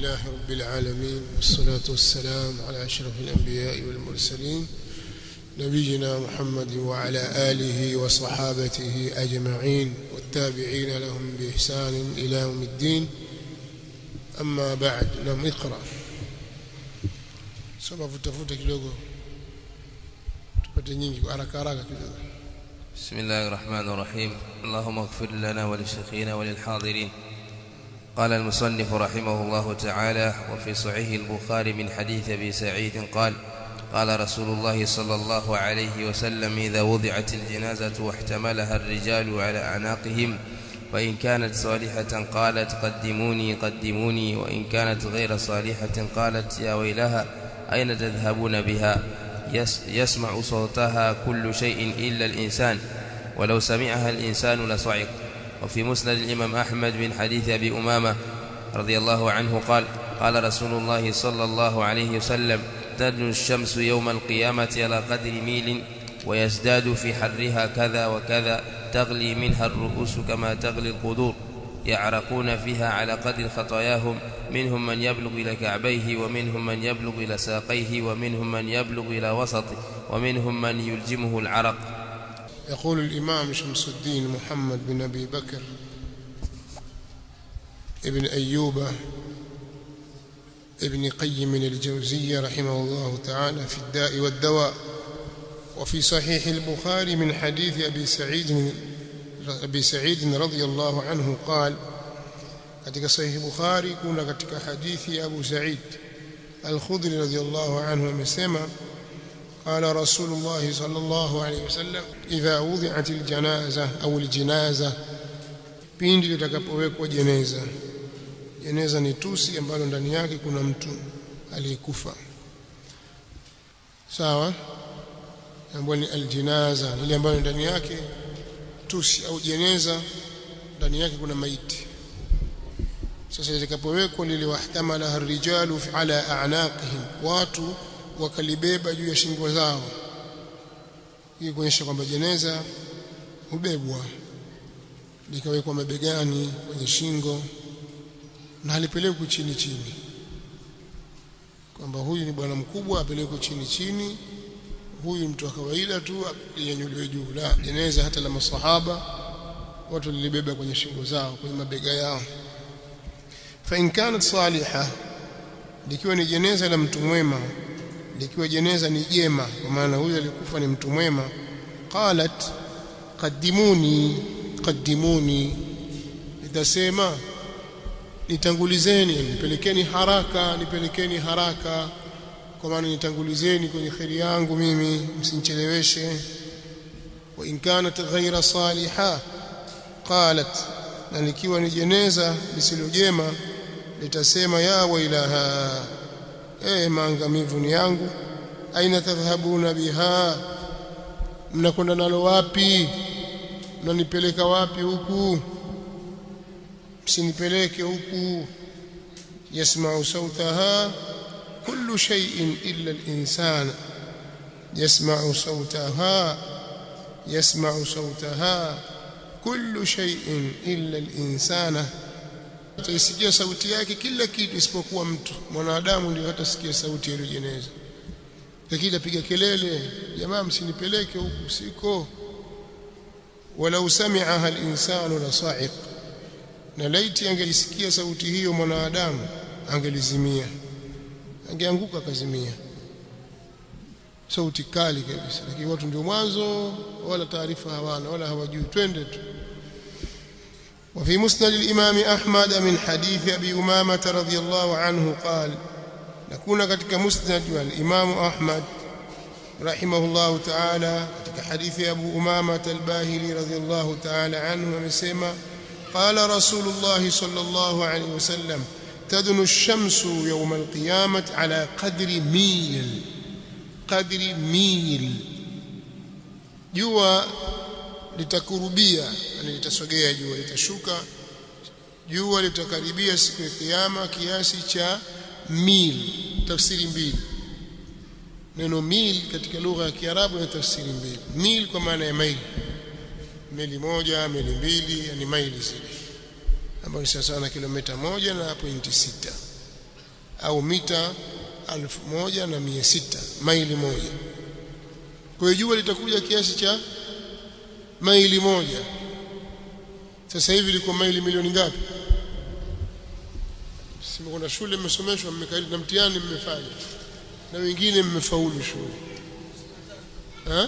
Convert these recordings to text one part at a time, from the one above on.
لله رب العالمين والصلاة والسلام على أشرف الأنبياء والمرسلين نبينا محمد وعلى آله وصحابته أجمعين والتابعين لهم بإحسان إلى يوم الدين أما بعد نم اقرأ soma vutafuta kidogo tupate nyingi haraka haraka kidogo بسم الله الرحمن الرحيم اللهم اغفر لنا ولشيخنا وللحاضرين قال المصنف رحمه الله تعالى وفي صحيح البخاري من حديث ابي سعيد قال قال رسول الله صلى الله عليه وسلم اذا وضعت الجنازه واحتملها الرجال على اعناقهم وان كانت صالحه قالت قدموني قدموني وان كانت غير صالحه قالت يا ويلها اين تذهبون بها يسمع صوتها كل شيء إلا الإنسان ولو سمعها الإنسان لصعق وفي مسند الإمام أحمد من حديث أبي أمامة رضي الله عنه قال قال رسول الله صلى الله عليه وسلم تدنو الشمس يوم القيامة على قدر ميل ويزداد في حرها كذا وكذا تغلي منها الرؤوس كما تغلي القدور يعرقون فيها على قدر خطاياهم منهم من يبلغ إلى كعبيه ومنهم من يبلغ إلى ساقيه ومنهم من يبلغ إلى وسطه ومنهم من يلجمه العرق يقول الإمام شمس الدين محمد بن أبي بكر ابن أيوب ابن قيم الجوزية رحمه الله تعالى في الداء والدواء وفي صحيح البخاري من حديث أبي سعيد أبي سعيد رضي الله عنه قال katika sahihi Bukhari kuna katika hadithi ya Abu Sa'id Al-Khudri radhiyallahu anhu amesema قال رسول الله صلى الله عليه وسلم إذا وضعت الجنازة أو الجنازة pindi litakapowekwa jeneza jeneza ni tusi ambalo ndani yake kuna mtu aliyekufa sawa ambayo ni aljinaza ile ambayo ndani yake tusi au jeneza ndani yake kuna maiti sasa litakapowekwa lile wahtamala rijalu ala a'naqihim watu wakalibeba juu ya shingo zao hii kuonyesha kwamba jeneza hubebwa likawekwa mabegani kwenye shingo na halipelekwi chini chini kwamba huyu ni bwana mkubwa apelekwe chini chini huyu mtu wa kawaida tu yenyuliwe juu la jeneza hata la masahaba watu lilibeba kwenye shingo zao kwenye mabega yao fa in kanat salihah likiwa ni jeneza la mtu mwema likiwa jeneza ni jema kwa maana huyu alikufa ni mtu mwema qalat qaddimuni qaddimuni itasema nitangulizeni nipelekeni haraka nipelekeni haraka kwa maana nitangulizeni kwenye kheri yangu mimi msinicheleweshe wa in kanat ghaira salihah qalat na likiwa ni jeneza lisilojema litasema ya wailaha eh maangamivu ni yangu aina tadhhabuna biha mnakwenda nalo wapi mnanipeleka wapi huku msinipeleke huku yasma'u sautaha kullu shay'in illa al-insan yasma'u sautaha yasma'u sautaha kullu shay'in illa al-insana ataisikia sauti yake kila kitu isipokuwa mtu mwanadamu ndio hatasikia sauti ya jeneza lakini apiga kelele jamaa msinipeleke huku siko walau sami'aha al-insanu la sa'iq na laiti angelisikia sauti hiyo mwanadamu angelizimia angeanguka akazimia sauti kali kabisa lakini watu ndio mwanzo wala taarifa hawana wala hawajui twende tu وفي مسند الإمام أحمد من حديث أبي أمامة رضي الله عنه قال نكون كتك مسند الإمام أحمد رحمه الله تعالى كتك حديث أبو أمامة الباهلي رضي الله تعالى عنه ومسيما قال رسول الله صلى الله عليه وسلم تدن الشمس يوم القيامة على قدر ميل قدر ميل جوا litakurubia yani litasogea jua litashuka jua litakaribia siku ya kiyama kiasi cha mil tafsiri mbili neno mil katika lugha ya Kiarabu na tafsiri mbili mil kwa maana ya maili meli moja meli mbili yani maili zile ambayo ni sawa na kilomita moja na pointi sita au mita alfu moja na mia sita maili moja kwa hiyo jua litakuja kiasi cha maili moja sasa hivi liko maili milioni ngapi sima kuna shule mmesomeshwa mmekariri na mtihani mmefanya na wengine mmefaulu shule ha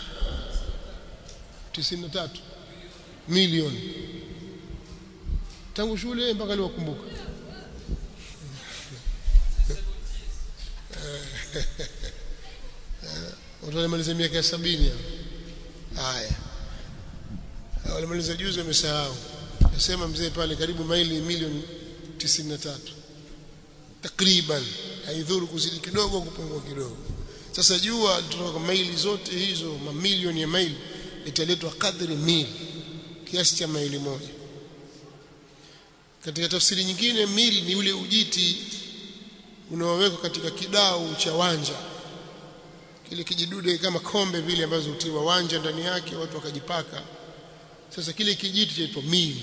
93 milioni tangu shule mpaka leo kumbuka watu walimaliza miaka ya sabini haya walimaliza juzi wamesahau nasema mzee pale karibu maili milioni 93 takriban haidhuru kuzidi kidogo kupungua kidogo sasa jua kutoka kwa maili zote hizo mamilioni ya maili italetwa kadri mil kiasi cha maili moja katika tafsiri nyingine mil ni ule ujiti unaowekwa katika kidau cha wanja kile kijidude kama kombe vile ambazo hutiwa wanja ndani yake watu wakajipaka sasa kile kijiti chaitwa mil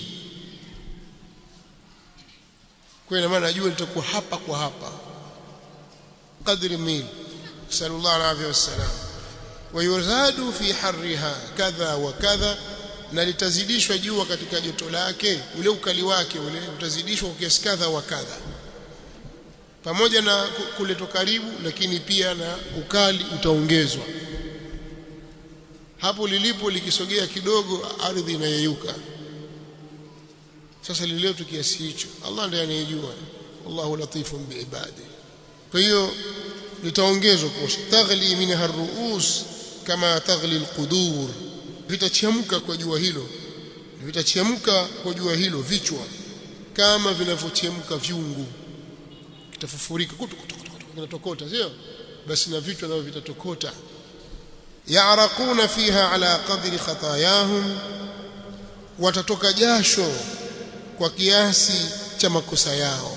kwa ina maana jua litakuwa hapa kwa hapa kadri mil sallallahu alaihi wasallam wayuzadu fi harriha kadha wa kadha na litazidishwa jua katika joto lake ule ukali wake ule utazidishwa kwa kiasi kadha wa kadha pamoja na kuletwa karibu lakini pia na ukali utaongezwa hapo lilipo likisogea kidogo ardhi inayeyuka sasa liletwa kiasi hicho Allah ndiye anayejua wallahu latifun biibadi kwa hiyo litaongezwa kwa taghli minha ruus kama taghli alqudur vitachemka kwa jua hilo vitachemka kwa jua hilo vichwa kama vinavyochemka viungu kitafufurika kinatokota sio basi na vichwa navyo vitatokota yaraquna fiha ala qadri khatayahum watatoka jasho kwa kiasi cha makosa yao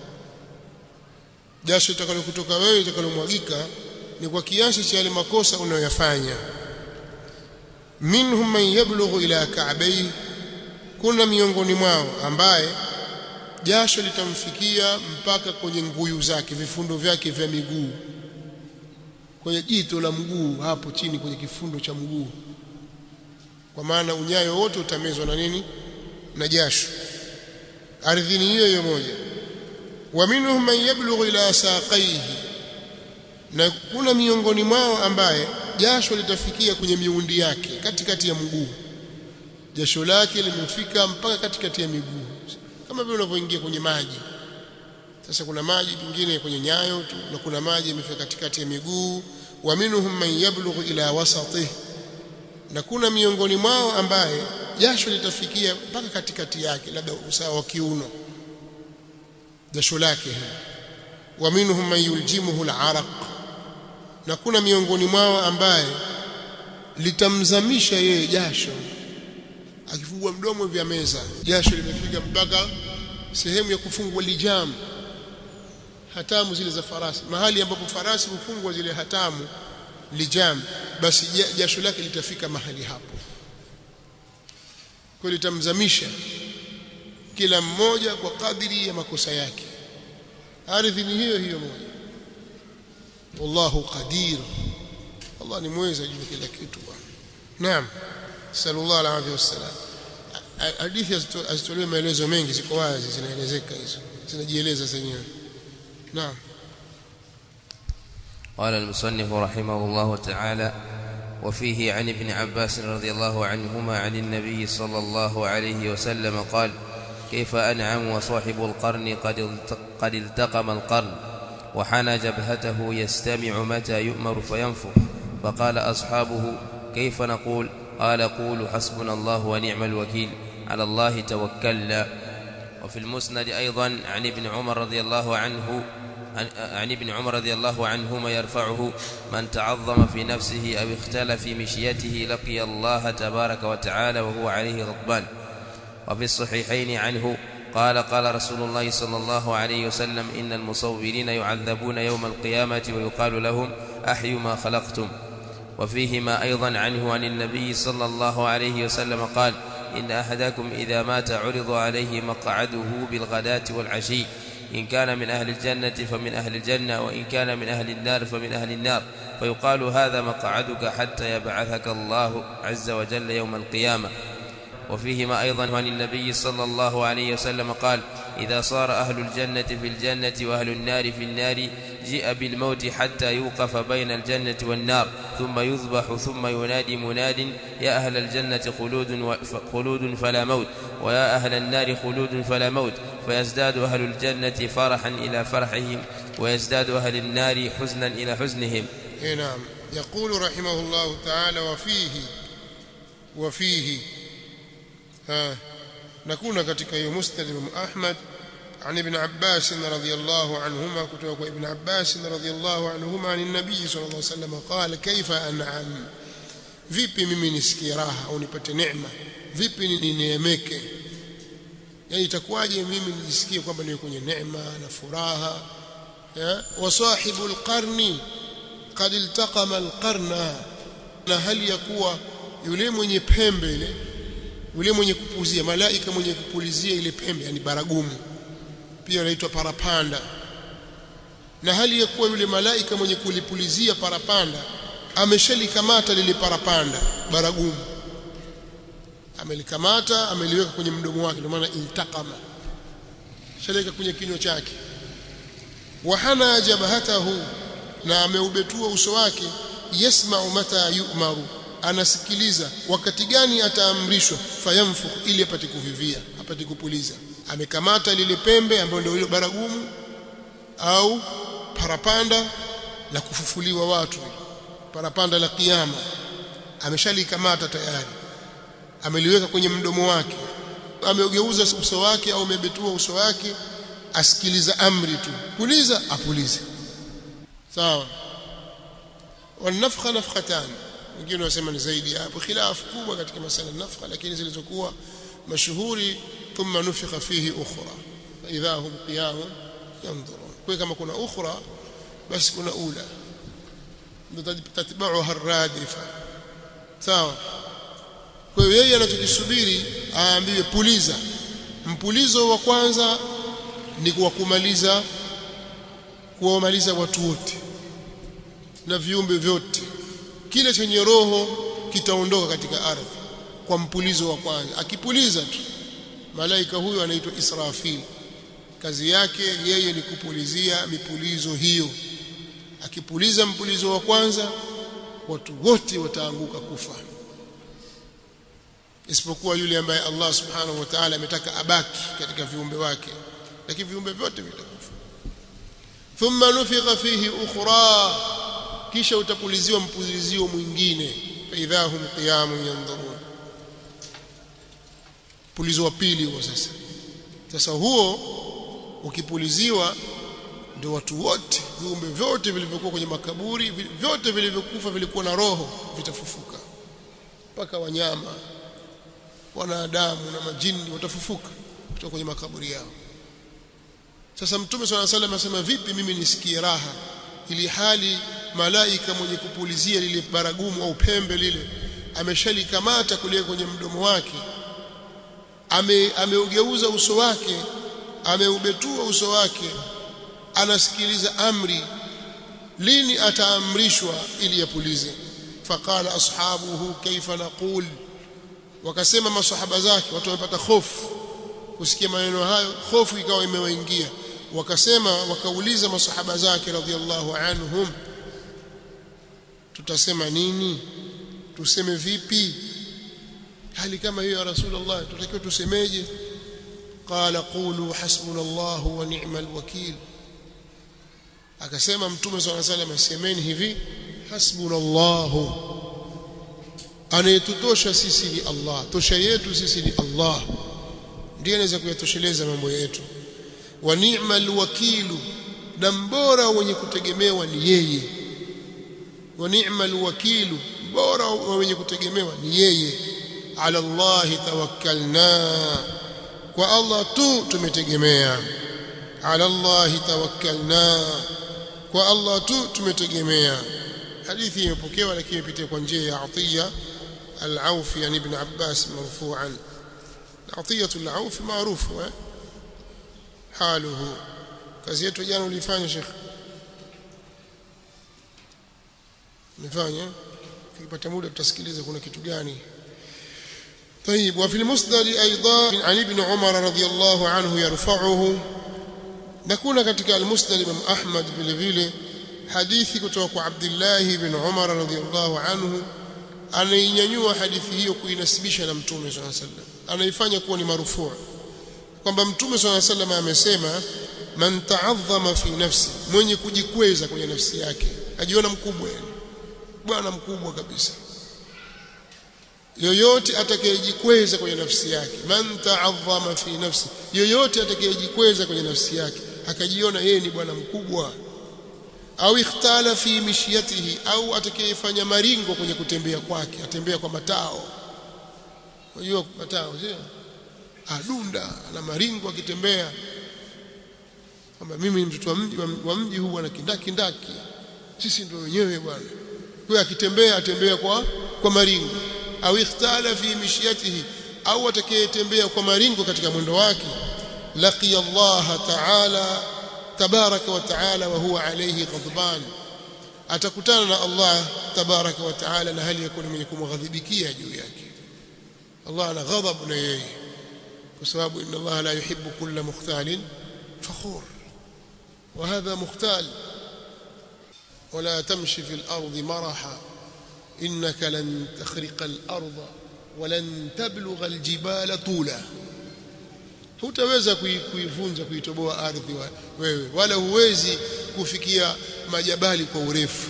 jasho litakalo kutoka wewe litakalomwagika ni kwa kiasi cha yale makosa unayoyafanya minhum man yablughu ila ka'bayhi kuna miongoni mwao ambaye jasho litamfikia mpaka kwenye nguyu zake vifundo vyake vya miguu kwenye jito la mguu hapo chini kwenye kifundo cha mguu kwa maana unyayo wote utamezwa na nini na jasho ardhini hiyo hiyo moja wa minhum man yablughu ila saqaihi na kuna miongoni mwao ambaye jasho litafikia kwenye miundi yake katikati ya mguu jasho lake limefika mpaka katikati ya miguu kama vile unavyoingia kwenye maji sasa kuna maji pengine kwenye nyayo tu na kuna maji yamefika katikati ya miguu wa minhum man yablughu ila wasatihi na kuna miongoni mwao ambaye jasho litafikia mpaka katikati yake labda usawa wa kiuno jasho lake hili wa minhum man yuljimuhu al-araq na kuna miongoni mwao ambaye litamzamisha yeye jasho akifungua mdomo vya meza jasho limefika mpaka sehemu ya kufungwa lijam hatamu zile za farasi mahali ambapo farasi hufungwa zile hatamu lijam basi jasho lake litafika mahali hapo kwa litamzamisha kila mmoja kwa kadiri ya makosa yake ardhi ni hiyo hiyo moja wallahu qadir Allah ni mweza juu kila kitu bwana naam sallallahu alaihi wasallam hadithi azitolewe maelezo mengi ziko wazi zinaelezeka hizo zinajieleza zenyewe naam قال المصنف رحمه الله تعالى وفيه عن ابن عباس رضي الله عنهما عن النبي صلى الله عليه وسلم قال كيف أنعم وصاحب القرن قد قد التقم القرن وحنى جبهته يستمع متى يؤمر فينفخ فقال أصحابه كيف نقول قال قولوا حسبنا الله ونعم الوكيل على الله توكلنا وفي المسند أيضا عن ابن عمر رضي الله عنه عن, عن ابن عمر رضي الله عنهما يرفعه من تعظم في نفسه أو اختل في مشيته لقي الله تبارك وتعالى وهو عليه غضبان وفي الصحيحين عنه قال قال رسول الله صلى الله عليه وسلم إن المصورين يعذبون يوم القيامة ويقال لهم أحيوا ما خلقتم وفيهما أيضا عنه عن النبي صلى الله عليه وسلم قال إن أحدكم إذا مات عرض عليه مقعده بالغداة والعشي إن كان من أهل الجنة فمن أهل الجنة وإن كان من أهل النار فمن أهل النار فيقال هذا مقعدك حتى يبعثك الله عز وجل يوم القيامة وفيهما أيضا عن النبي صلى الله عليه وسلم قال إذا صار أهل الجنة في الجنة وأهل النار في النار جيء بالموت حتى يوقف بين الجنة والنار ثم يذبح ثم ينادي مناد يا أهل الجنة خلود, خلود فلا موت ويا أهل النار خلود فلا موت فيزداد أهل الجنة فرحا إلى فرحهم ويزداد أهل النار حزنا إلى حزنهم نعم يقول رحمه الله تعالى وفيه وفيه ها نكون katika hiyo musnad Imam Ahmad عن ابن عباس رضي الله عنهما كتب ابن عباس رضي الله عنهما عن النبي صلى الله عليه وسلم قال كيف أنعم vipi mimi nisikie raha au nipate neema vipi nineemeke yani itakuwaje mimi nijisikie kwamba niwe kwenye neema na furaha wa sahibul qarni qad iltaqama alqarna na hali ya kuwa yule mwenye pembe ile yule mwenye kupuzia malaika mwenye kupulizia ile pembe yani baragumu pia anaitwa parapanda na hali ya kuwa yule malaika mwenye kulipulizia parapanda ameshalikamata lile parapanda baragumu amelikamata ameliweka kwenye mdomo wake ndio maana iltaqama shalika kwenye kinywa chake wahana jabhatahu na ameubetua uso wake yasma'u mata yu'maru anasikiliza wakati gani ataamrishwa fayamfu ili apate kuvivia apate kupuliza amekamata lile pembe ambayo ndio ile baragumu au parapanda la kufufuliwa watu parapanda la kiyama ameshalikamata tayari ameliweka kwenye mdomo wake ameugeuza uso wake au amebetua uso wake asikiliza amri tu puliza apulize sawa wanafkha nafkhatan wengine wasema ni zaidi hapo khilafu kubwa katika masala nafkha lakini zilizokuwa mashuhuri thumma nufikha fihi ukhra idha hum qiyam yanzurun kwa kama kuna ukhra basi kuna ula tatbauha arradifa sawa kwa hiyo yeye anachokisubiri aambiwe puliza mpulizo wa kwanza ni kuwakumaliza kuwamaliza watu wote na viumbe vyote kile chenye roho kitaondoka katika ardhi kwa mpulizo wa kwanza akipuliza tu malaika huyo anaitwa Israfil kazi yake yeye ni kupulizia mipulizo hiyo akipuliza mpulizo wa kwanza watu wote wataanguka kufa isipokuwa yule ambaye Allah subhanahu wa ta'ala ametaka abaki katika viumbe wake lakini viumbe vyote vitakufa thumma nufikha fihi ukhra kisha utapuliziwa mpulizio mwingine faidhahum qiyamun yanzurun pulizo wa pili huo sasa sasa huo ukipuliziwa ndio watu wote viumbe vyote vilivyokuwa kwenye makaburi vyote vilivyokufa vilikuwa na roho vitafufuka mpaka wanyama wanadamu na majini watafufuka kutoka kwenye makaburi yao sasa mtume swalla salam asema vipi mimi nisikie raha ili hali malaika mwenye kupulizia lile baragumu au pembe lile ameshalikamata kulia kwenye mdomo wake ame ameugeuza uso wake ameubetua uso wake anasikiliza amri lini ataamrishwa ili yapulize faqala ashabuhu kaifa naqul wakasema masahaba zake watu wamepata hofu kusikia maneno hayo hofu ikawa imewaingia wakasema wakauliza masahaba zake radhiallahu anhum tutasema nini tuseme vipi hali kama hiyo ya rasulullah tutakiwa tusemeje qala qulu hasbunallahu wa ni'mal wakil akasema mtume swalla salam semeni hivi hasbunallahu anayetutosha sisi ni Allah tosha yetu sisi ni Allah ndiye anaweza kuyatosheleza mambo yetu wa ni'mal wakilu na mbora wenye kutegemewa ni yeye wa ni'mal wakilu bora wenye kutegemewa ni yeye ala Allah tawakkalna kwa Allah tu tumetegemea ala Allah tawakkalna kwa Allah tu tumetegemea hadithi imepokewa lakini ipitia kwa njia ya Atiya al-Auf yani ibn Abbas marfu'an Atiya al-Auf maarufu حاله kazi yetu jana ulifanya Sheikh umefanya tukipata muda tutasikiliza kuna kitu gani طيب وفي المسند ايضا عن ابن عمر رضي الله عنه يرفعه نكون ketika المسند امام احمد vile vile hadithi kutoka kwa Abdullah ibn Umar radhiyallahu anhu anainyanyua hadithi hiyo kuinasibisha na mtume swalla sallam anaifanya kuwa ni marufuu kwamba mtume swalla sallam amesema man ta'azzama fi nafsi mwenye kujikweza kwenye nafsi yake ajiona mkubwa yani bwana mkubwa kabisa yoyote atakayejikweza kwenye nafsi yake man ta'azzama fi nafsi yoyote atakayejikweza kwenye nafsi yake akajiona yeye ni bwana mkubwa au ikhtala fi mishyatihi au atakayefanya maringo kwenye kutembea kwake atembea kwa matao unajua matao sio adunda na maringo akitembea kwamba mimi ni mtoto wa mji wa mji huu bwana kindaki ndaki sisi ndio wenyewe bwana kwa akitembea atembea kwa kwa maringo au ikhtala fi mishyatihi au atakayetembea kwa maringo katika mwendo wake laqiya Allah ta'ala tabaraka wa ta'ala wa huwa alayhi ghadban atakutana na Allah tabaraka wa ta'ala na hali yakuni mwenye kumghadhibikia juu yake Allah ana ghadhab na yeye kwa sababu inna Allah la yuhibbu kulla mukhtalin fakhur وهذا مختال ولا تمشي في الأرض مرحا إنك لن تخرق الأرض ولن تبلغ الجبال طولا hutaweza kuivunja kuitoboa ardhi wewe wala huwezi kufikia majabali kwa urefu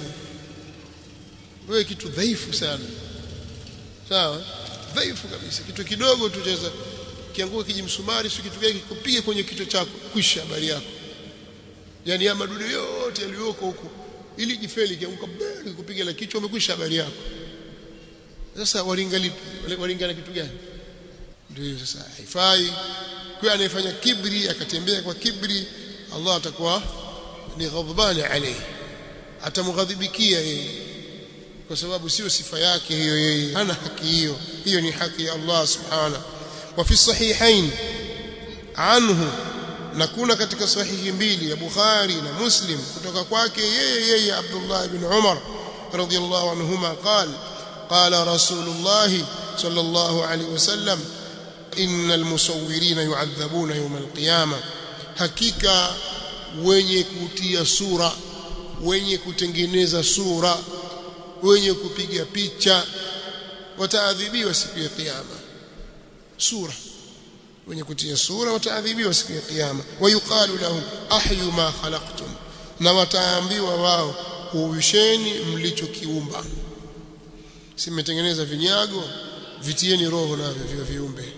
wewe kitu dhaifu sana sawa dhaifu kabisa kitu kidogo tu chaweza kianguka kijimsumari si kitu gani kikupige kwenye kichwa chako kwisha habari yako yani ya madudu yote yaliyoko huko ili jifeli kianguka mbele kupiga la kichwa umekwisha habari yako sasa walingali walingana kitu gani ndio sasa haifai kwa anayefanya kibri akatembea kwa kibri Allah atakuwa ni ghadhabani alayhi atamghadhibikia yeye kwa sababu sio sifa yake hiyo yeye hana haki hiyo hiyo ni haki ya Allah subhanahu wa fi sahihain anhu na kuna katika sahihi mbili ya Bukhari na Muslim kutoka kwake yeye yeye Abdullah ibn Umar radiyallahu anhuma قال قال رسول الله صلى الله عليه وسلم إن المصورين يعذبون يوم القيامة hakika wenye kutia sura wenye kutengeneza sura wenye kupiga picha wataadhibiwa siku ya kiyama sura wenye kutia sura wataadhibiwa siku ya kiyama wayuqalu lahum ahyu ma khalaqtum na wataambiwa wao huisheni mlichokiumba simetengeneza vinyago vitieni roho navyo vya viumbe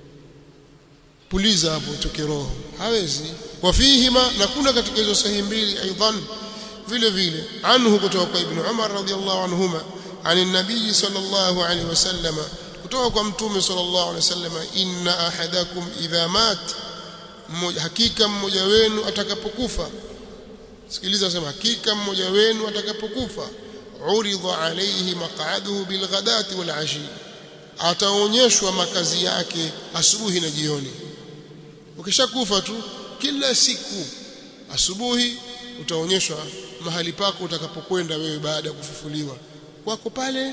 puliza hapo utoke roho hawezi wafihima na kuna katika hizo sahihi mbili aidan vile vile anhu kutoka kwa ibn Umar radhiallahu anhuma عن النبي صلى الله عليه وسلم kutoka kwa mtume sallallahu alaihi wasallam inna ahadakum idha mat hakika mmoja wenu atakapokufa sikiliza sema hakika mmoja wenu atakapokufa uridha alayhi maq'aduhu bilghadati wal ashi ataonyeshwa makazi yake asubuhi na jioni ukishakufa tu kila siku asubuhi utaonyeshwa mahali pako utakapokwenda wewe baada ya kufufuliwa kwako pale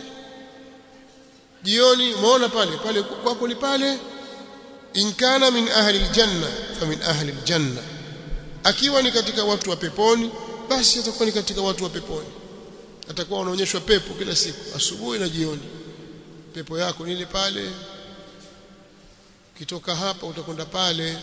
jioni umeona pale pale kwako ni pale in kana min ahli aljanna fa min ahli aljanna akiwa ni katika watu wa peponi basi atakuwa ni katika watu wa peponi atakuwa anaonyeshwa pepo kila siku asubuhi na jioni pepo yako nile pale kitoka hapa utakwenda pale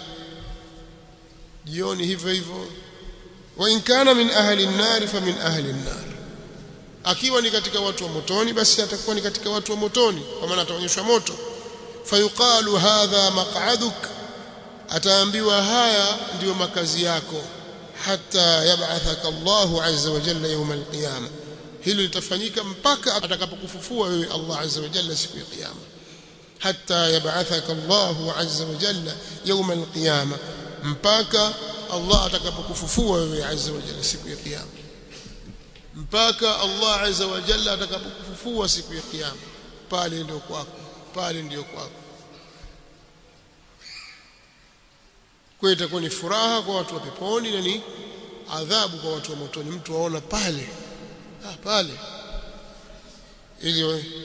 jioni hivyo hivyo wa in kana min ahli an-nar fa min ahli an-nar akiwa ni katika watu wa motoni basi atakuwa ni katika watu wa motoni kwa maana ataonyeshwa moto fayuqalu hadha maq'aduk ataambiwa haya ndiyo makazi yako hata yab'athaka Allahu azza wa jalla yawm al-qiyama hilo litafanyika mpaka atakapokufufua wewe Allah azza wa jalla siku ya kiyama hata yab'athaka Allahu azza wa jalla yawm al-qiyama mpaka Allah atakapokufufua wewe azza wa jalla siku ya kiyama mpaka Allah azza wa jalla atakapokufufua siku ya kiyama pale ndio kwako pale ndio kwako kwa itakuwa ni furaha kwa watu wa peponi na ni adhabu kwa watu wa motoni mtu aona pale ah pale ili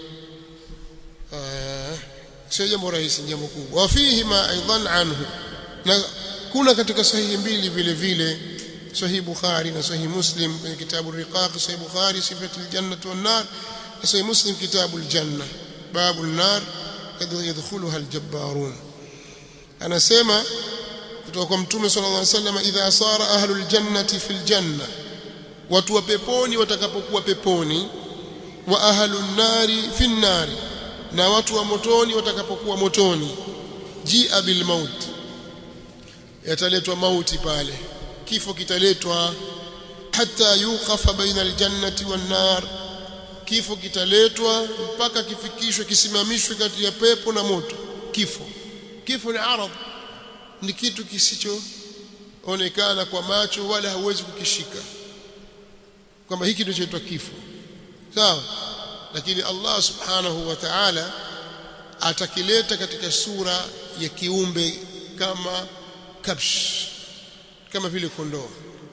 sio jambo rahisi jambo kubwa wafihi ma aidan anhu na kuna katika sahihi mbili vile vile sahih bukhari na sahih muslim kwenye kitabu riqaq sahih bukhari sifatu aljannah wan nar na sahih muslim kitabu aljanna babu an-nar yadkhuluha aljabbarun anasema kutoka kwa mtume sallallahu alaihi wasallam idha sara ahlul jannati fil janna watu wa peponi watakapokuwa peponi wa ahlun nari fin nari na watu wa motoni watakapokuwa motoni jia bil maut yataletwa mauti pale kifo kitaletwa hata yuqafa baina aljannati wan nar kifo kitaletwa mpaka kifikishwe kisimamishwe kati ya pepo na moto kifo kifo ni arad ni kitu kisichoonekana kwa macho wala hauwezi kukishika kwamba hiki ndio chaitwa kifo sawa lakini Allah subhanahu wa ta'ala atakileta katika sura ya kiumbe kama kabsh kama vile kondoo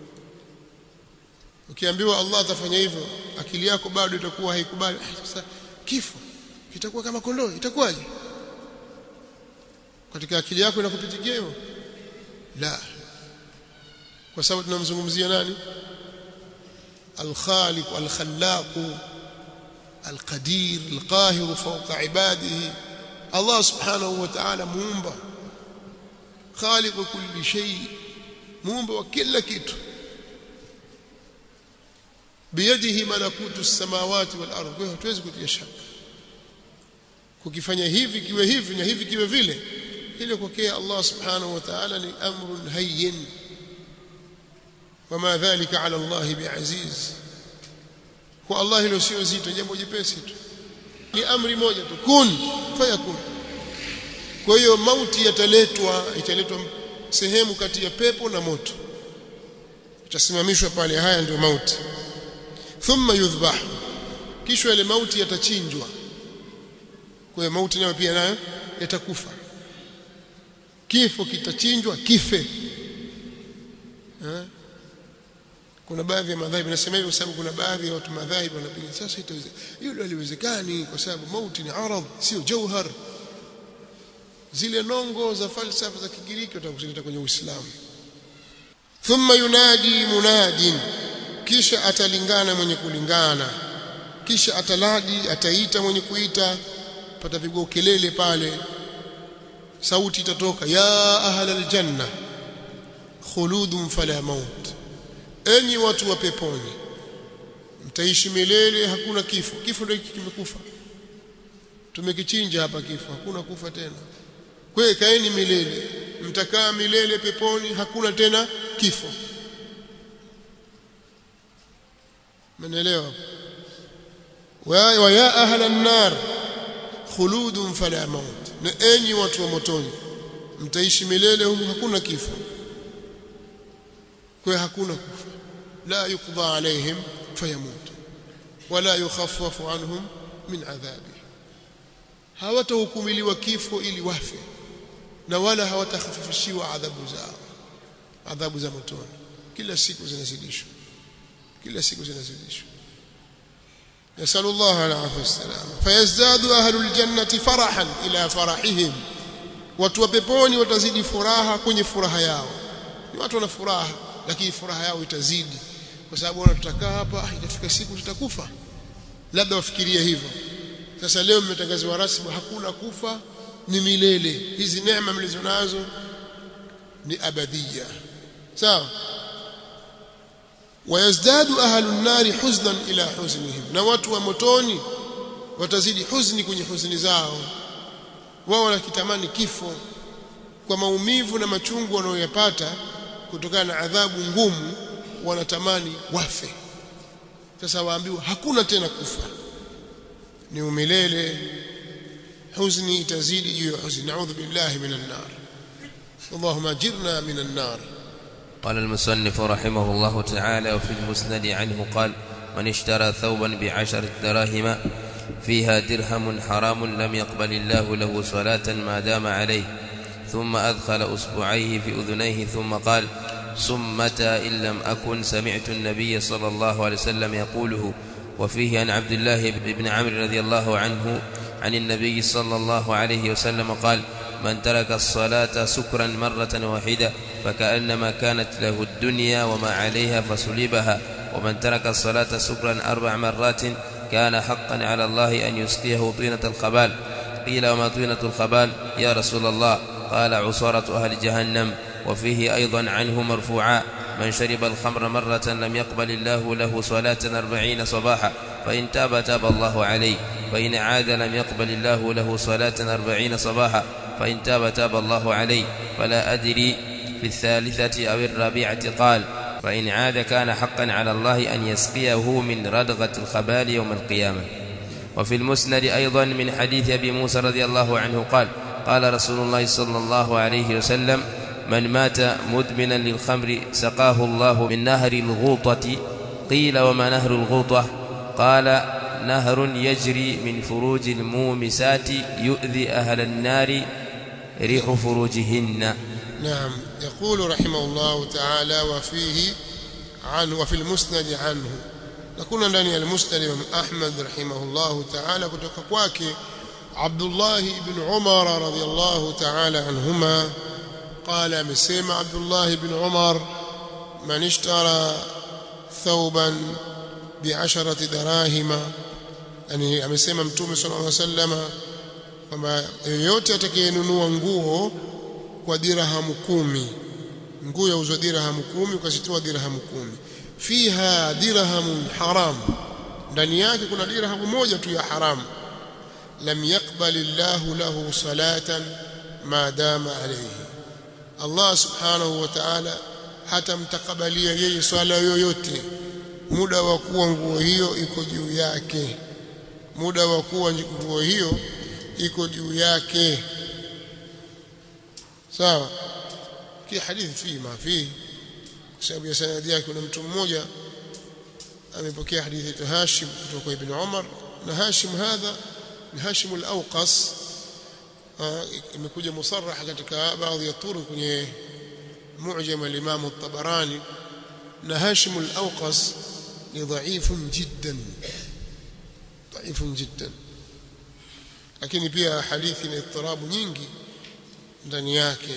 ukiambiwa Allah atafanya hivyo akili yako bado itakuwa haikubali sasa kifo kitakuwa kama kondoo itakuwaje katika akili yako inakupitikia hivyo la kwa sababu tunamzungumzia nani الخالق الخلاق القدير القاهر فوق عباده الله سبحانه وتعالى muumba خالق كل شيء muumba wa kila kitu biyadihi malakutu السماوات والارض kwa hatuwezi kutia shaka kukifanya hivi kiwe hivi na hivi kiwe vile ile kwake Allah subhanahu wa ta'ala ni amrun hayyin wama dhalika ala Allah biaziz kwa Allah hilo sio zito jambo jepesi tu ni amri moja tu kun fayakun kwa hiyo mauti yataletwa italetwa sehemu kati ya pepo na moto itasimamishwa pale haya ndio mauti thumma yudhbah kisha ile mauti yatachinjwa kwa hiyo mauti nayo pia nayo yatakufa kifo kitachinjwa kife ha? kuna baadhi ya madhahibu nasema hivyo kwa sababu kuna baadhi ya watu madhahibu wanapiga sasa hilo haliwezekani kwa sababu mauti ni arad sio jauhar zile nongo za falsafa za Kigiriki watakusileta kwenye Uislamu thumma yunadi munadin kisha atalingana mwenye kulingana kisha ataladi ataita mwenye kuita patapigwa kelele pale sauti itatoka ya ahlal janna khuludun fala maut enyi watu wa peponi mtaishi milele hakuna kifo kifo ndio kimekufa tumekichinja hapa kifo hakuna kufa tena kwa kaeni milele mtakaa milele peponi hakuna tena kifo mnaelewa wa ya ahla an-nar khuludun fala maut na enyi watu wa motoni mtaishi milele humu hakuna kifo kwa hakuna kufa la yuqda alaihim fayamut wala yukhaffafu anhum min adhabi hawatahukumiliwa kifo ili wafe na wala hawatakhafifishiwa adhabu zao adhabu za motoni kila siku zinazidishwa kila siku zinazidishwa يسأل الله العافية والسلام فيزداد أهل الجنة فرحا إلى فرحهم watu wa peponi watazidi furaha kwenye furaha yao ni watu wana furaha lakini furaha yao itazidi kwa sababu wana tutakaa hapa itafika siku tutakufa labda wafikirie hivyo sasa leo mmetangaziwa rasmi hakuna kufa ni milele hizi neema mlizonazo ni abadia sawa wayazdadu ahlu nari huznan ila huznihim na watu wa motoni watazidi huzni kwenye huzuni zao wao wanakitamani kifo kwa maumivu na machungu wanayoyapata kutokana na adhabu ngumu wanatamani wafe sasa waambiwa hakuna tena kufa ni umilele huzni itazidi juu ya huzni naudhu billahi minan nar اللهم اجرنا من النار قال المصنف رحمه الله تعالى وفي المسند عنه قال من اشترى ثوبا بعشرة دراهم فيها درهم حرام لم يقبل الله له صلاة ما دام عليه ثم أدخل أصبعيه في أذنيه ثم قال سمة إن لم أكن سمعت النبي صلى الله عليه وسلم يقوله وفيه عن عبد الله بن عمرو رضي الله عنه عن النبي صلى الله عليه وسلم قال من ترك الصلاة سكرا مرة واحدة فكأنما كانت له الدنيا وما عليها فسلبها ومن ترك الصلاة سكرا أربع مرات كان حقا على الله أن يسقيه طينة الخبال قيل وما طينة الخبال يا رسول الله قال عصارة أهل جهنم وفيه أيضا عنه مرفوعا من شرب الخمر مرة لم يقبل الله له صلاة أربعين صباحا فإن تاب تاب الله عليه فإن عاد لم يقبل الله له صلاة أربعين صباحا فإن تاب تاب الله عليه فلا أدري في الثالثة أو الرابعة قال فإن عاد كان حقا على الله أن يسقيه من ردغة الخبال يوم القيامة وفي المسند أيضا من حديث أبي موسى رضي الله عنه قال قال رسول الله صلى الله عليه وسلم من مات مدمنا للخمر سقاه الله من نهر الغوطة قيل وما نهر الغوطة قال نهر يجري من فروج المومسات يؤذي أهل النار ريح فروجهن نعم يقول رحمه الله تعالى وفيه عنه وفي المسند عنه نكون ndani المسند Imam Ahmad rahimahullah ta'ala kutoka kwake Abdullah ibn Umar radiyallahu ta'ala anhuma قال amesema Abdullah ibn Umar man ishtara thawban bi'asharati darahima yani amesema mtume sallallahu alaihi wasallam kwamba yeyote atakayenunua nguo kwa dirhamu kumi nguo yauzwa dirhamu kumi ukazitoa dirhamu kumi fiha dirhamun haram ndani yake kuna dirhamu moja tu ya haramu lam yaqbal Allahu lahu salatan ma dama alayhi Allah subhanahu wa ta'ala hatamtakabalia yeye swala yoyote muda wa kuwa nguo hiyo iko juu yake muda wa kuwa nguo hiyo iko juu yake sawa ki hadithi fi ma fi kwa sababu ya sanadi yake kuna mtu mmoja amepokea hadithi ya Hashim kutoka kwa Ibn Umar na Hashim hadha ni Hashim al-Awqas imekuja musarrah katika baadhi ya turuq kwenye mu'jam al-Imam at-Tabarani na Hashim al-Awqas ni dha'ifun jiddan dha'ifun jiddan lakini pia hadithi ina ittirabu nyingi ndani yake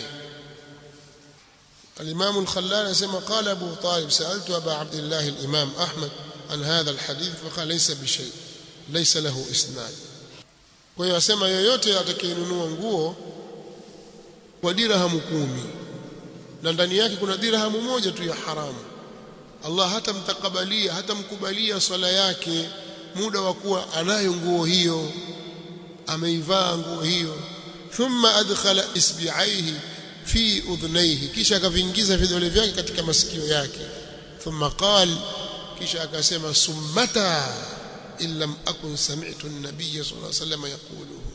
الإمام الخلال يسمى قال أبو طالب سألت أبا عبد الله الإمام أحمد عن هذا الحديث فقال ليس بشيء ليس له إسناد kwa hiyo asema yoyote atakayenunua nguo kwa dirhamu kumi na ndani yake kuna dirhamu moja tu ya haramu Allah hatamtakabalia hatamkubalia swala yake muda wa kuwa anayo nguo hiyo ameivaa nguo hiyo thumma adkhala isbi'aihi fi udhnayhi kisha akavingiza vidole vyake katika masikio yake thumma qal kisha akasema summata in lam akun sami'tu an-nabiy sallallahu alayhi wasallam yaquluhu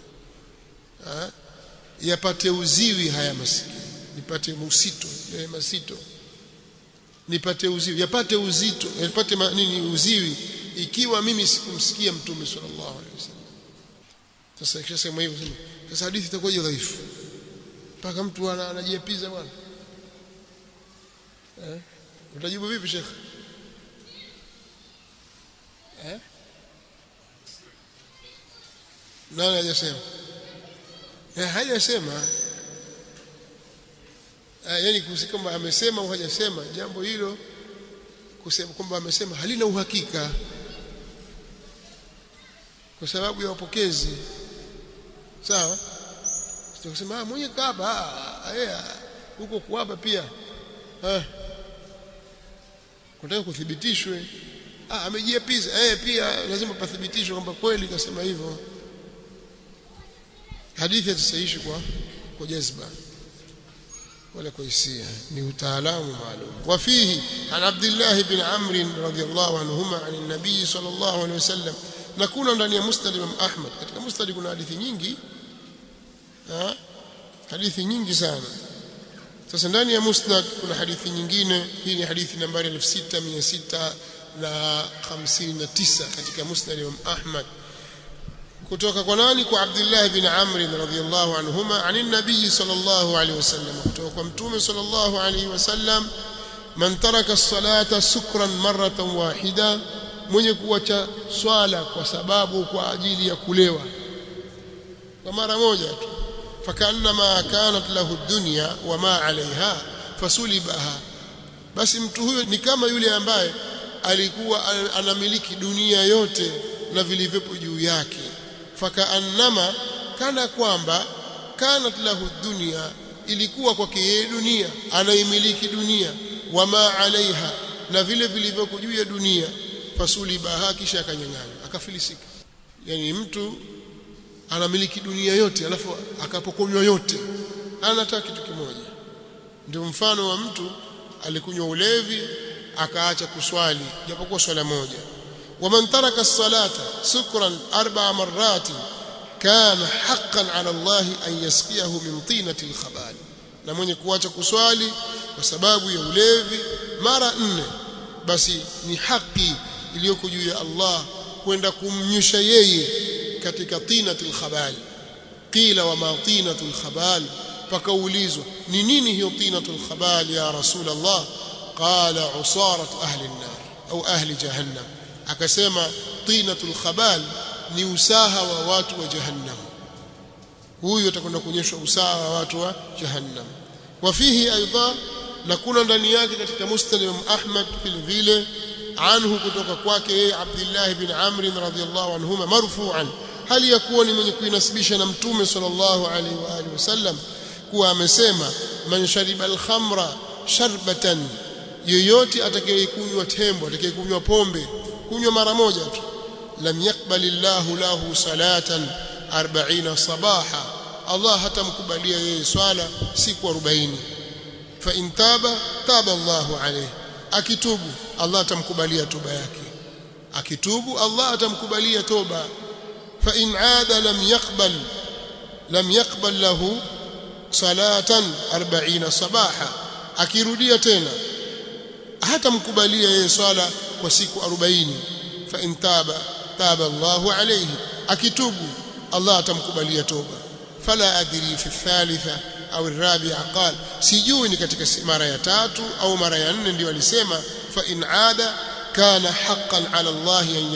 yapate uziwi haya masikio nipate musito yale masito nipate uziwi yapate uzito yapate nini uziwi ikiwa mimi sikumsikia mtume sallallahu alaihi wasallam sasa ikishasema hivyo sasa hadithi itakuwa dhaifu mpaka mtu anajiapiza bwana eh utajibu vipi shekh eh nani hajasema eh hajasema eh yani kusika kwamba amesema au hajasema jambo hilo kusema kwamba amesema halina uhakika kwa sababu ya wapokezi sawa Tukasema ah mwenye kaaba eh huko kuapa pia. Eh. Kutaka kuthibitishwe. Ah amejiapiza eh pia lazima pathibitishwe kwamba kweli kasema hivyo. Hadithi hatusahihi kwa kwa jazba wala kwa hisia ni utaalamu maalum wafihi an Abdullah ibn Amr radhiyallahu anhuma an an-nabii sallallahu alayhi wasallam na kuna ndani ya Musnad Imam Ahmad katika Musnad kuna hadithi nyingi ha? hadithi nyingi sana sasa ndani ya musnad kuna hadithi nyingine hii ni hadithi nambari 6659 katika musnad Imam Ahmad kutoka kwa nani kwa Abdullah bin Amr radhiyallahu anhuma anin nabii sallallahu alayhi wasallam kutoka kwa mtume sallallahu alayhi wasallam man taraka as-salata sukran maratan wahida mwenye kuacha swala kwa sababu kwa ajili ya kulewa kwa mara moja tu fakanma kanat lahu dunya wama alaiha fasulibaha basi mtu huyo ni kama yule ambaye alikuwa anamiliki dunia yote na vilivyopo juu yake fakaannama kana kwamba kanat lahu dunya ilikuwa kwake yeye dunia anaimiliki dunia wama alaiha na vile vilivyoko juu ya dunia fasulibaha kisha akanyang'anywa akafilisika yani mtu anamiliki dunia yote alafu akapokonywa yote anataka kitu kimoja ndio mfano wa mtu alikunywa ulevi akaacha kuswali japokuwa swala moja waman taraka as-salata sukran arba'a marrat kana haqqan 'ala Allah an yasqiyahu min tinati al-khabal na mwenye kuacha kuswali kwa sababu ya ulevi mara nne basi ni haki iliyoko juu ya Allah kwenda kumnyusha yeye katika tinatul khabal qila wa ma tinatul khabal pakaulizwa ni nini hiyo tinatul khabal ya rasul Allah qala usarat ahli an-nar au ahli jahannam akasema tinatul khabal ni usaha wa watu wa jahannam huyu atakwenda kuonyeshwa usaha wa watu wa jahannam wa fihi aidha na kuna ndani yake katika musnad Imam Ahmad vile vile anhu kutoka kwake yeye Abdullah ibn Amr radhiyallahu anhuma marfu'an hali ya kuwa ni mwenye kuinasibisha na mtume sallallahu alaihi wa alihi wasallam kuwa amesema man shariba al-khamra sharbatan yoyote atakayekunywa tembo atakayekunywa pombe kunywa mara moja tu lam yaqbalillahu lahu salatan 40 sabaha Allah hatamkubalia yeye swala siku 40 fa in taba taba Allahu alayhi akitubu Allah atamkubalia toba yake akitubu Allah atamkubalia toba fa in aada lam yaqbal lam yaqbal lahu salatan 40 sabaha akirudia tena hatamkubalia yeye swala kwa siku 40 fa in taba taba Allahu alayhi akitubu Allah atamkubalia toba fala adri fi thalitha au rabi'a qal sijui ni katika mara ya tatu au mara ya nne ndio alisema fa in aada kana haqqan ala Allah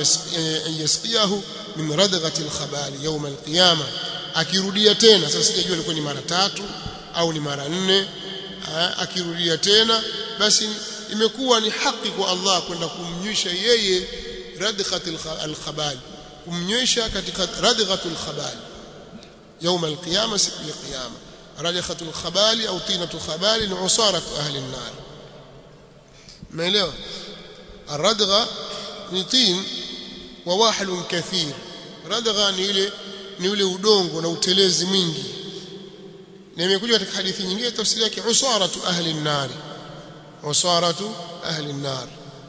an yasqiyahu min radghati al-khabal yawm al-qiyamah akirudia tena sasa sijajua ilikuwa ni mara tatu au ni mara nne akirudia tena basi imekuwa ni haki kwa Allah kwenda kumnywesha yeye radghati al-khabal kumnywesha katika radghatu al-khabal يوم القيامة siku ya kiyama رجخة الخبال أو طينة الخبال عصارة أهل النار ما إليه الردغة نطين وواحل كثير ردغة نيلي نيلي udongo na utelezi mwingi na imekuja katika hadithi nyingine tafsiri yake usaratu ahli an-nar usaratu ahli an-nar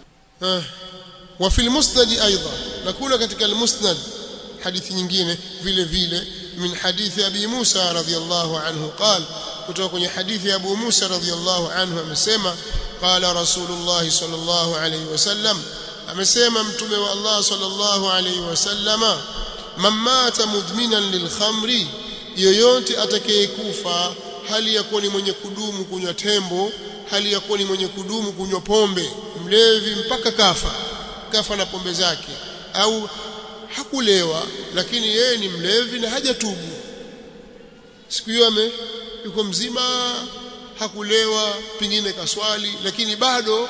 wa fi al-musnad ايضا nakuna katika al-musnad hadithi nyingine vile vile من حديث أبي موسى رضي الله عنه قال كتوكني حديث أبو موسى رضي الله عنه أمسيما قال رسول الله صلى الله عليه وسلم أمسيما متومي الله صلى الله عليه وسلم من مات مدمنا للخمر yoyote atakayekufa hali ya kuwa ni mwenye kudumu kunywa tembo hali ya kuwa ni mwenye kudumu kunywa pombe mlevi mpaka kafa kafa na pombe zake au hakulewa lakini yeye ni mlevi na hajatubu siku hiyo ame yuko mzima hakulewa pengine kaswali lakini bado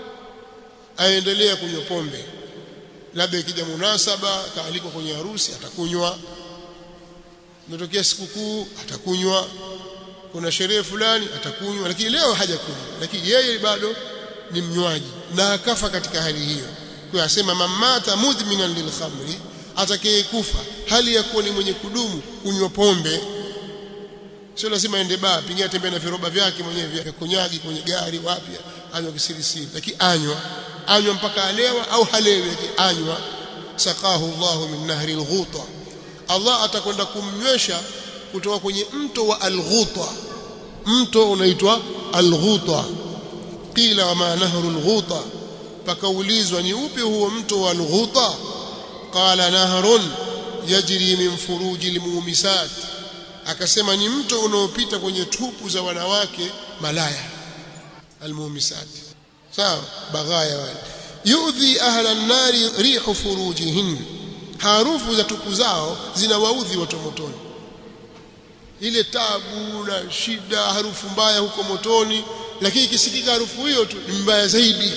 aendelea kunywa pombe labda ikija munasaba kaalikwa kwenye harusi atakunywa imetokea sikukuu atakunywa kuna sherehe fulani atakunywa lakini leo hajakunywa lakini yeye bado ni mnywaji na akafa katika hali hiyo kwa asema mamata mudminan lilkhamri atakayekufa hali ya kuwa ni mwenye kudumu kunywa pombe sio lazima aende baa pengine atembea na viroba vyake mwenyewe vya kunyagi kwenye gari wapi anywa kisirisiri lakini anywa anywa mpaka alewa au halewi lakini anywa sakahu Allahu min nahri al-ghuta Allah atakwenda kumnywesha kutoka kwenye mto wa al-ghuta mto unaitwa al-ghuta qila wa ma nahru al-ghuta pakaulizwa ni upi huo mto wa al-ghuta qala nahrun yajri min furuji almumisat akasema ni mto unaopita kwenye tupu za wanawake malaya almumisat sawa baghaya wale yudhi ahla an-nari rihu furujihin harufu za tupu zao zinawaudhi watu motoni ile tabu na shida harufu mbaya huko motoni lakini ikisikika harufu hiyo tu ni mbaya zaidi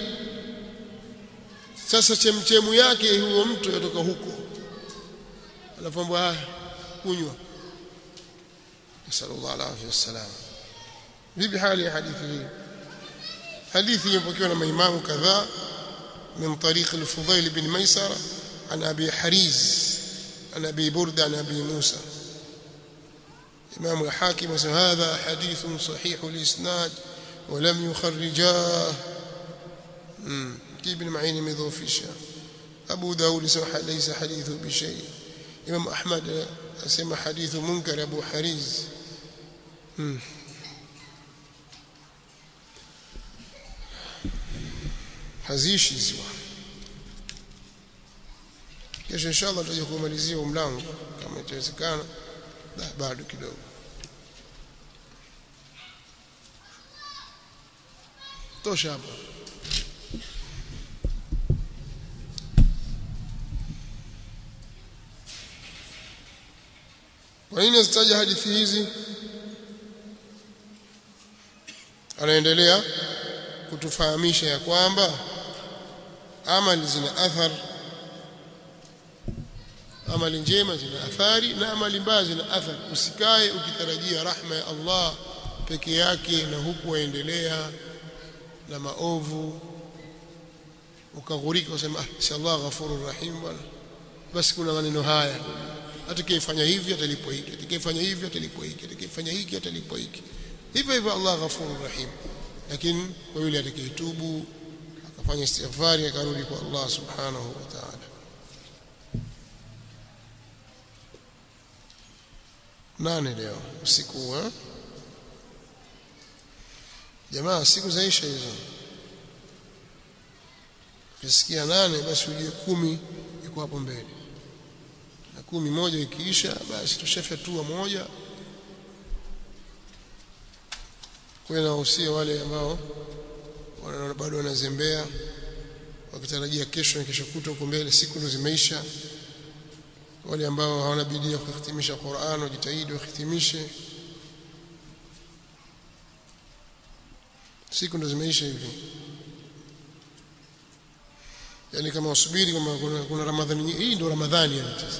sasa chemchemu yake huo mtu yatoka huko alafu ah kunywa sallallahu alaihi wasallam vipi hali ya hadithi hii hadithi imepokewa na maimamu kadhaa من طريق الفضيل بن ميسرة عن أبي حريز عن أبي بردة عن أبي موسى إمام الحاكم هذا حديث صحيح الإسناد ولم يخرجاه ابن معين مذوفشا أبو داود سمح ليس حديثه بشيء إمام أحمد سمى حديث منكر أبو حريز haziishi ziwa kesho inshallah tutaje kumalizia mlango kama itawezekana bado kidogo tosha hapa kwa nini zitaja hadithi hizi anaendelea kutufahamisha ya kwamba amali zina athar amali njema zina athari na amali mbaya zina athari usikae ukitarajia rahma ya Allah peke yake na huku waendelea na maovu ukaghurika usema ah si Allah ghafurur rahim bwana basi kuna maneno haya atakayefanya hivi atalipwa hiki atakayefanya hivi atalipwa hiki atakayefanya hiki atalipwa hiki hivyo hivyo Allah ghafurur rahim lakini kwa yule atakayetubu akafanya istighfari akarudi kwa Allah subhanahu wa ta'ala nane leo usiku wa jamaa siku zaisha hizo ukisikia nane basi ujue kumi iko hapo mbele na kumi moja ikiisha basi tushafyatua moja kwa nawahusia wale ambao bado wanazembea wakitarajia kesho na kesho kuta huko mbele siku ndo zimeisha wale ambao hawana bidii ya kuhitimisha Qur'an wajitahidi wahitimishe siku ndo zimeisha hivi yani kama wasubiri kama kuna, kuna Ramadhani hii ndo Ramadhani yani sasa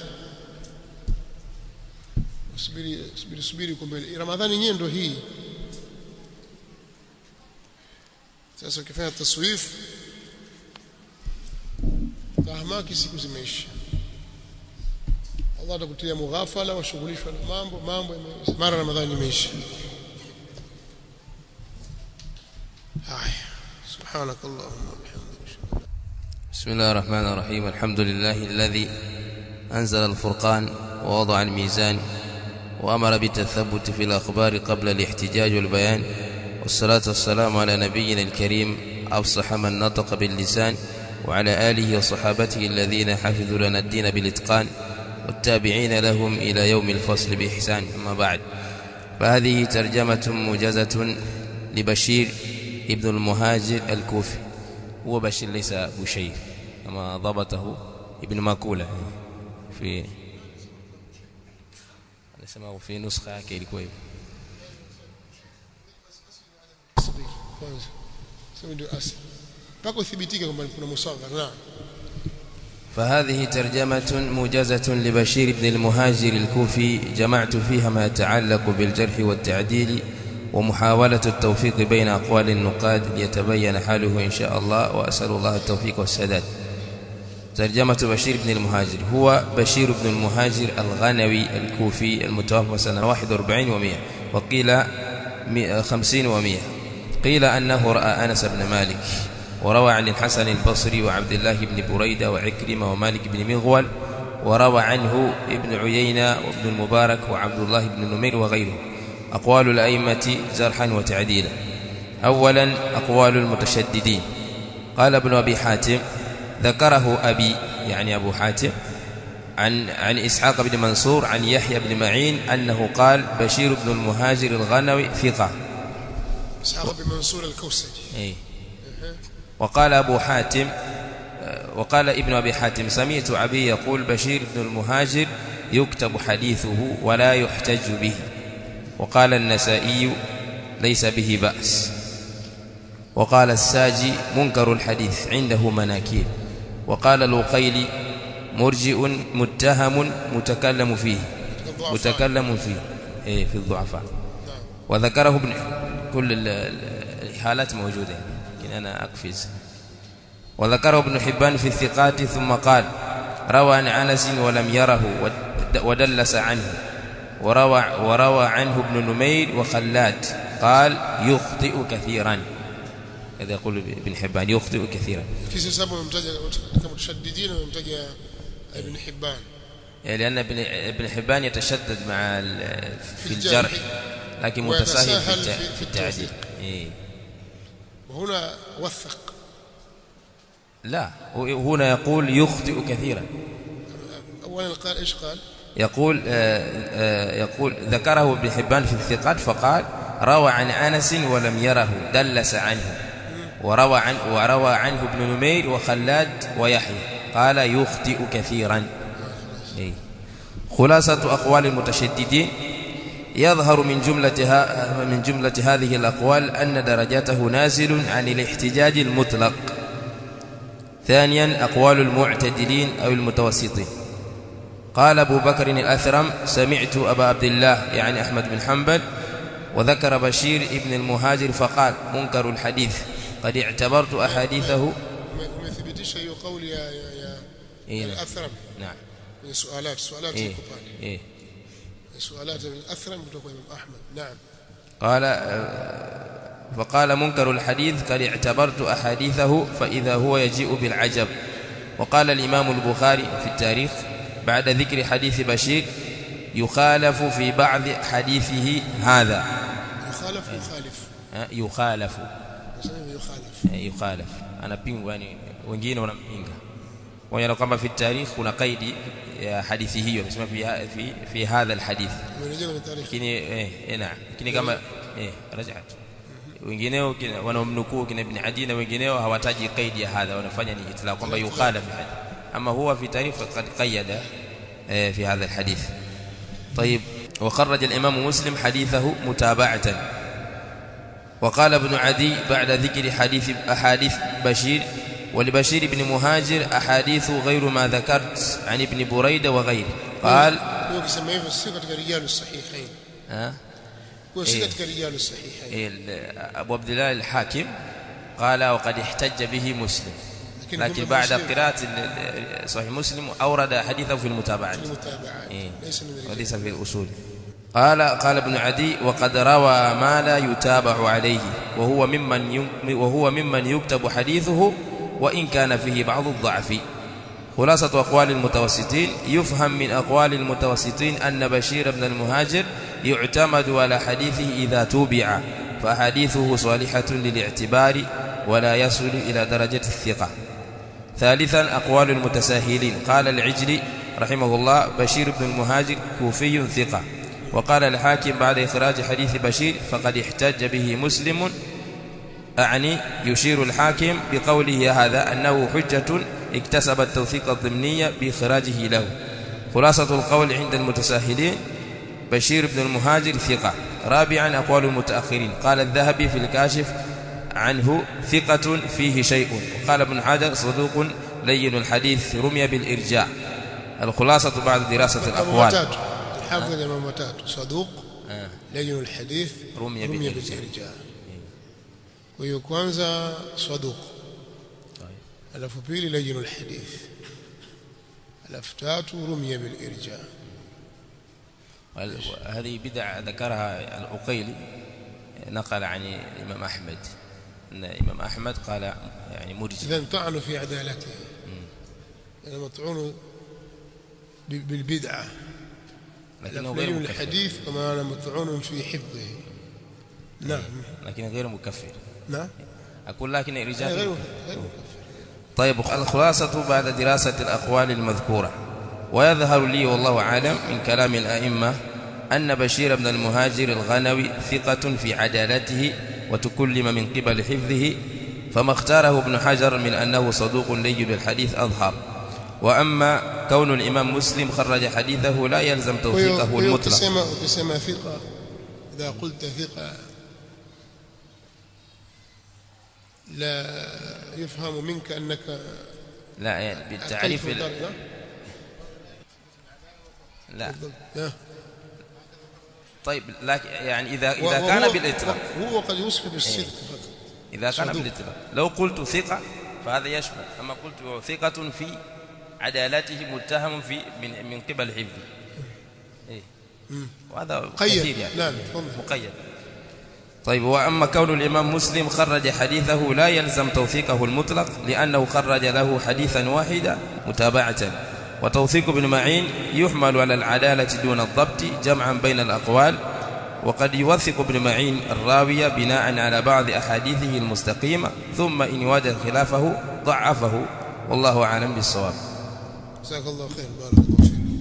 subiri subiri subiri kwa mbele Ramadhani yenyewe ndo hii sasa ukifanya taswif tahamaki siku zimeisha Allah atakutia mughafala washughulishwa na mambo mambo mara Ramadhani imeisha haya subhanakallahumma bihamdika بسم الله الرحمن الرحيم الحمد لله الذي أنزل الفرقان ووضع الميزان وأمر بالتثبت في الأخبار قبل الاحتجاج والبيان والصلاة والسلام على نبينا الكريم أفصح من نطق باللسان وعلى آله وصحابته الذين حفظوا لنا الدين بالإتقان والتابعين لهم إلى يوم الفصل بإحسان أما بعد فهذه ترجمة موجزة لبشير ابن المهاجر الكوفي هو بشير ليس بشير كما ضبطه ابن ماكولة في anasema في نسخة yake ilikuwa hivyo kwanza sema ndio asli mpaka uthibitike kwamba kuna musagha naam فهذه ترجمة موجزة لبشير بن المهاجر الكوفي جمعت فيها ما يتعلق بالجرح والتعديل ومحاولة التوفيق بين أقوال النقاد ليتبين حاله إن شاء الله وأسأل الله التوفيق والسداد ترجمة بشير بن المهاجر هو بشير بن المهاجر الغنوي الكوفي المتوفى سنة 41 و100 وقيل 50 و100 قيل أنه رأى أنس بن مالك وروى عن الحسن البصري وعبد الله بن بريدة وعكرمة ومالك بن مغول وروى عنه ابن عيينة وابن المبارك وعبد الله بن نمير وغيره أقوال الأئمة جرحا وتعديلا أولا أقوال المتشددين قال ابن أبي حاتم ذكره أبي يعني أبو حاتم عن عن إسحاق بن منصور عن يحيى بن معين أنه قال بشير بن المهاجر الغنوي ثقة إسحاق بن منصور الكوسجي إيه. وقال أبو حاتم وقال ابن أبي حاتم سمعت أبي يقول بشير بن المهاجر يكتب حديثه ولا يحتج به وقال النسائي ليس به بأس وقال الساجي منكر الحديث عنده مناكير وقال الوقيلي مرجئ متهم متكلم فيه الضعفاء. متكلم فيه إيه في الضعفاء نعم وذكره ابن كل ال- ال- الحالات موجودة لكن أنا أقفز وذكره ابن حبان في الثقات ثم قال روى عن أنس ولم يره ود- ودلس عنه وروى, وروى عنه ابن نمير وخلاد قال يخطئ كثيرا هذا يقول ابن حبان يخطئ كثيرا في سبب ممتاز katika متشددين وممتاز ابن حبان يعني لأن ابن ابن حبان يتشدد مع ال- في في الجرح الجرح. لكن متساهل في ويتساهل الت- في- في في التعديل التوثيق. إيه. وهنا وثق لا هنا يقول يخطئ كثيرا اولا قال ايش قال يقول آه، آه، يقول ذكره ابن حبان في الثقات فقال روى عن أنس ولم يره دلس عنه وروى عن وروى عنه ابن نمير وخلاد ويحيى قال يخطئ كثيرا إيه. خلاصة أقوال المتشددين يظهر من جملتها من جملة هذه الأقوال أن درجته نازل عن الاحتجاج المطلق ثانيا أقوال المعتدلين أو المتوسطين قال أبو بكر الأثرم سمعت أبا عبد الله يعني أحمد بن حنبل وذكر بشير ابن المهاجر فقال منكر الحديث قد اعتبرت أحاديثه umethibitisha hiyo kauli ya ya, ya إيه نعم. al-athram نعم ni sualat sualat إيه ziko pale إيه sualat al-athram kutoka Imam Ahmad naam قال آه، فقال منكر الحديث قد اعتبرت أحاديثه فإذا هو يجيء بالعجب وقال الإمام البخاري في التاريخ بعد ذكر حديث بشير يخالف في بعض حديثه هذا yukhalaf yukhalif آه، يخالف nasema yukhalif eh, yukhalaf anapingwa yani wengine wanampinga wanaona kwamba fi tarikh kuna kaidi ya hadithi hiyo amesema fi, ha- fi, fi hadha alhadith umerejea kwenye tarehe lakini eh, eh naam lakini kama eh rajat wengineo kina- wanaomnukuu kina ibn adi na wengineo hawataji kaidi ya hadha wanafanya ni itlaq kwamba yukhalaf hadith ama huwa fi tarikh faqad qayyada eh, fi hadha alhadith طيب وخرج الإمام مسلم حديثه متابعة وقال ابن عدي بعد ذكر حديث أحاديث بشير ولبشير بن مهاجر أحاديث غير ما ذكرت عن ابن بريدة وغيره قال hiyo ukisema hivyo si katika rijalu sahihain ها kwa si إيه. katika rijalu sahihain ال- أبو عبد الله الحاكم قال وقد احتج به مسلم لكن لكن هم بعد مسلم. قراءة ال- صحيح مسلم أورد حديثه في المتابعات المتابعات إيه. ليس من الرجال وليس في الأصول قال قال ابن عدي وقد روى ما لا يتابع عليه وهو ممن ين- وهو ممن يكتب حديثه وإن كان فيه بعض الضعف خلاصة أقوال المتوسطين يفهم من أقوال المتوسطين أن بشير بن المهاجر يعتمد على حديثه إذا توبع فحديثه صالحة للاعتبار ولا يصل إلى درجة الثقة ثالثا أقوال المتساهلين قال العجلي رحمه الله بشير بن المهاجر كوفي ثقة وقال الحاكم بعد إخراج حديث بشير فقد احتج به مسلم أعني يشير الحاكم بقوله هذا أنه حجة اكتسب التوثيق الضمني بإخراجه له خلاصة القول عند المتساهلين بشير بن المهاجر ثقة رابعا أقوال المتأخرين قال الذهبي في الكاشف عنه ثقة فيه شيء وقال ابن حجر صدوق لين الحديث رمي بالإرجاء الخلاصة بعد دراسة mambo الأقوال matatu الحافظ ya mambo matatu saduq آه. لين الحديث رمي رمي بالإرجاء. بالإرجاء kwa hiyo kwanza saduq طيب. alafu pili لين الحديث alafu tatu رمي بالإرجاء وال- وهذه بدع ذكرها العقيلي نقل عن الإمام أحمد أن الإمام أحمد قال يعني مرجئ إذا طعنوا في عدالته يعني مطعون ب- بالبدعة لكنه غير لين مكفر الحديث كما أنا مطعون في حفظه نعم لكن غير مكفر نعم أقول لكن غير رجال غير مكفر طيب الخلاصة بعد دراسة الأقوال المذكورة ويظهر لي والله أعلم من كلام الأئمة أن بشير بن المهاجر الغنوي ثقة في عدالته وتكلم من قبل حفظه فما اختاره ابن حجر من أنه صدوق لين الحديث أظهر وأما كون الإمام مسلم خرج حديثه لا يلزم توثيقه المطلق ukisema ukisema thiqa idha qulta thiqa la yafhamu minka annaka لا يعني بالتعريف ال- درجة. لا لا. طيب لكن يعني إذا إذا وهو- كان بالإطلاق هو قد يوصف بالصدق فقط إذا كان صدوق. بالإطلاق لو قلت ثقة فهذا يشمل أما قلت ثقة في عدالته متهم في من من قبل حفظه إيه وهذا كثير قيد يعني نعم تفضل مقيد طيب وأما كون الإمام مسلم خرج حديثه لا يلزم توثيقه المطلق لأنه خرج له حديثا واحدا متابعة وتوثيق ابن معين يحمل على العدالة دون الضبط جمعا بين الأقوال وقد يوثق ابن معين الراوية بناء على بعض أحاديثه المستقيمة ثم إن وجد خلافه ضعفه والله أعلم بالصواب جزاك الله خير بارك الله فيك